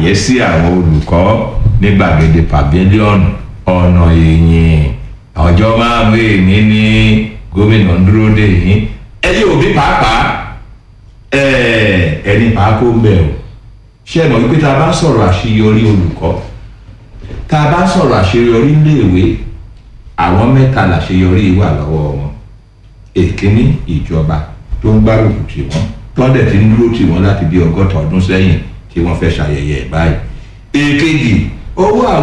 àyẹ́sí àwọn olùkọ́ ní gbàgede pavilion ọ̀nà èyìn ọjọ́ márùn-ún èyí ní gómìnà ń dúró dè yín ẹ̀yin òbí pàápàá ẹni pàákó ń bẹ̀ o ṣé ẹ mọ̀ wípé tá a bá sọ̀rọ̀ àṣeyọrí olùkọ́ tá a bá sọ̀rọ̀ àṣeyọrí iléèwé àwọn mẹ́ta làṣeyọrí wà lọ́wọ́ wọn èkíní ìjọba tó ń gbárùkù tì wọ́n tọ́dẹ̀ tí ń dúró tì wọ́n láti bí ọgọ́ta ọdún sẹ́yìn tí wọ́n fẹ́ ṣàyẹyẹ báyìí èkejì owó àwọn.